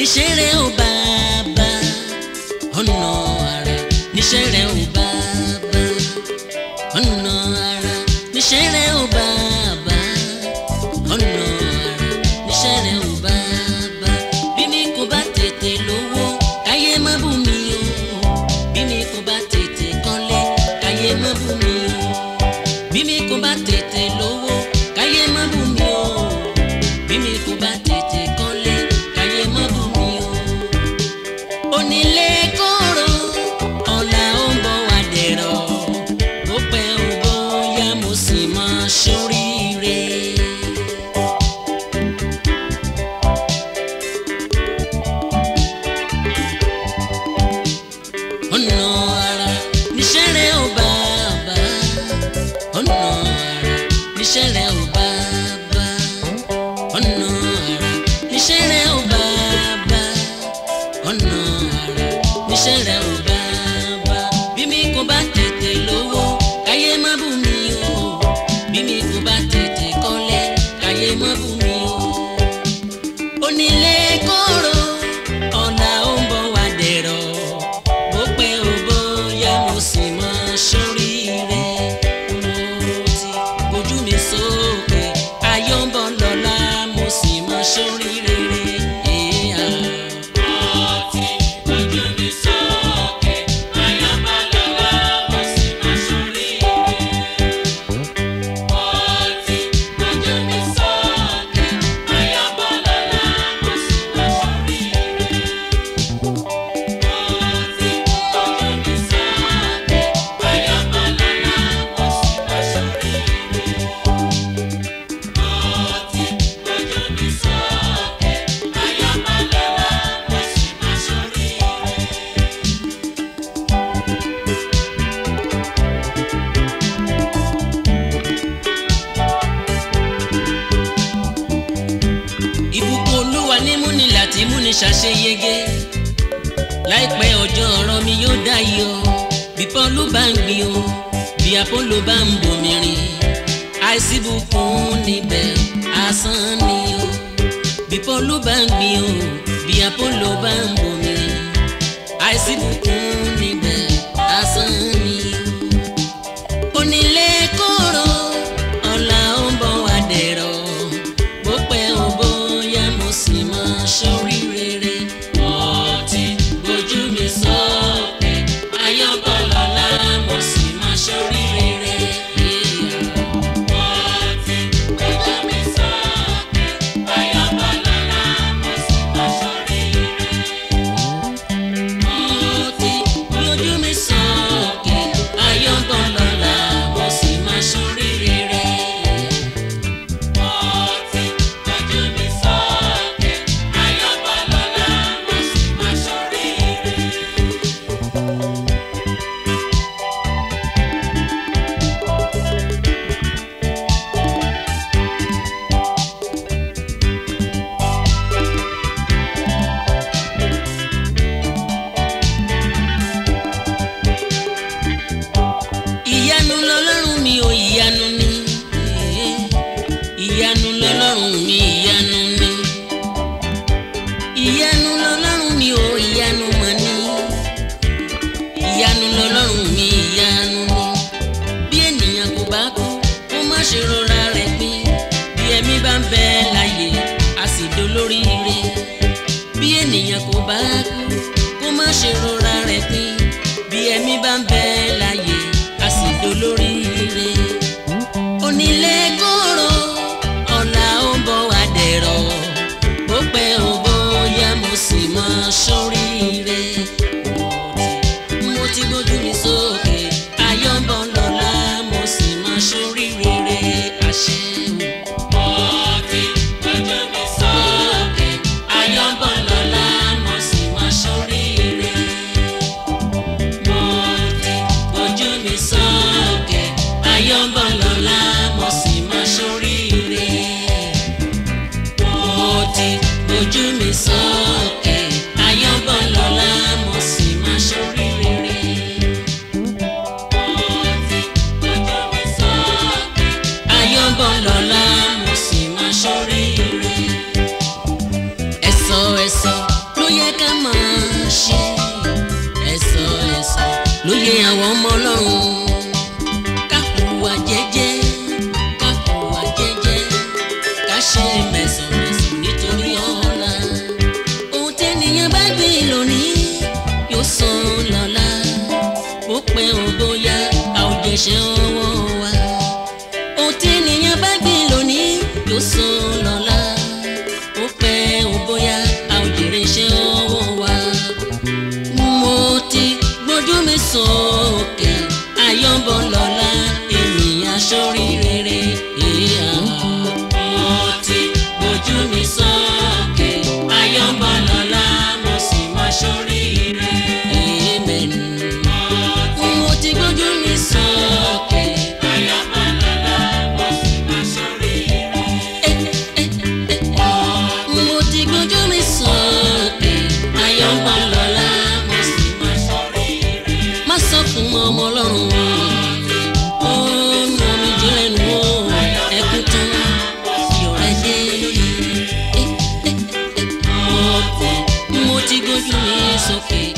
níṣẹ́ rẹ̀ ò bàbá ọ̀nà àrà níṣẹ́ rẹ̀ ò bàbá ọ̀nà àrà níṣẹ́ rẹ̀ ò bàbá ọ̀nà àrà níṣẹ́ rẹ̀ ò bàbá bí mi kò bá tètè lówó káyé má bù mí o bí mi kò bá tètè kọ́lé káyé má bù mí o bí mi kò bá tètè lówó káyé má bù mí o bí mi kò bá tètè kọ́lé káyé má bù mí o onílé kóró ọ̀la ó ń bọ̀ wá dẹ̀rọ̀ ó pẹ́ ó bóyá mo sì máa ṣoríire. ọ̀nà ara níṣẹ́ rẹ̀ ò bàbá ọ̀nà ara níṣẹ́ rẹ̀ ò bàbá ọ̀nà ara níṣẹ́ rẹ̀ ò bàbá ọ̀nà ara níṣẹ́ rẹ̀ ò bàbá bí mi kò bá tètè lówó káyé má bù mí o bí mi kò bá tètè kọ́lé káyé má bù mí o onílé kóró ọ̀la ó ń bọ̀ wá dẹ̀rọ̀ bó pẹ́ ó bóyá mo sì máa ṣoríire mo ti gbójú mi sókè ayọ̀ ń bọ̀ lọ́la mo sì máa ṣoríire. Yeah. ìbùkún olúwa ní múni láti múni ṣàṣeyege láìpẹ́ ọjọ́ ọ̀rọ̀ mi yóò dayọ̀ bí pọ́ọ̀lù bá ń gbin o bí apollo bá ń bomi rìn àìsí bùkún níbẹ̀ asán ni o bí pọ́ọ̀lù bá ń gbin o bí apollo bá ń bomi rìn àìsí bùkún níbẹ̀ asán ni o onílé kóró ọ̀la ó ń bọ̀ wá dẹ̀rọ̀ bó pẹ́ ó bóyá mo sì máa ṣorí rere. ọtí ojú mi sókè ayọ́bọ̀ lọ́la mo sì máa ṣorí rere. ọtí ojú mi sókè ayọ́bọ̀ lọ́la mo sì máa ṣorí rere. ọtí ojú mi sókè ayọ́bọ̀ lọ́la mo sì máa ṣorí rere. ìyanu lọlọ́run mi ò ìyanu ni ìyanu lọlọ́run mi ìyanu ni ìyanu lọlọ́run mi ò ìyanu mọ̀ ni ìyanu lọlọ́run mi ìyanu ni bí ènìyàn kò bá kú kó má ṣe rọra rẹ̀ pín bí ẹ̀mí bá ń bẹ láyé a sì dolóríire bí ènìyàn kò bá kú kó má ṣe rọra rẹ̀ pín bí ẹ̀mí bá ń bẹ láyé a sì dolóríire onílé kóró ọ̀la ó ń bọ̀ wá dẹ̀rọ̀ bó pẹ́ ó bóyá mo sì máa ṣoríire mo ti gbójú mi sókè ayọ̀ ń bọ̀ lọ́la mo sì máa ṣoríire àṣẹ o. Sókè, ayọ̀ ń bọ̀ lọ́la, mo sì máa ṣoríire. Mo ti gbójú mi sókè, ayọ̀ ń bọ̀ lọ́la, mo sì máa ṣoríire. Mo ti gbójú mi sókè, ayọ̀ ń bọ̀ lọ́la, mo sì máa ṣoríire. Ayọ̀ ń bọ̀ lọ́la, mo sì máa ṣoríire. Ẹ̀sọ́ ẹ̀sọ́ ló mẹ̀sàn-mẹ̀sàn nítorí ọ̀la ohun tẹ́nìyàn bá gbìn lónìí yóò san lọ́la ó pẹ́ ò bóyá a ò jẹ̀ṣẹ̀ ọwọ́ wa ohun tẹ́nìyàn bá gbìn lónìí yóò san lọ́la ó pẹ́ ò bóyá a ò jèrè iṣẹ́ ọwọ́ wa mo ti gbójú mi sókè ayọ́bọ̀ lọ́la ènìyàn sórí rere ìhà. mo ti gbójú mi sókè ayọ́bọ̀ lọ́la mo sì máa sórí rere. amen. mo ti gbójú mi sókè ayọ́bọ̀ lọ́la mo sì máa sórí rere. mo ti gbójú mi sókè ayọ́bọ̀ lọ́la mo sì máa sórí rere. má sọ fún ọmọ ọlọ́run ó nu omi jílẹ̀ nù ó ẹkún tán iyọ̀ rẹ̀ dé lórí. mo ti gbójú mi sókè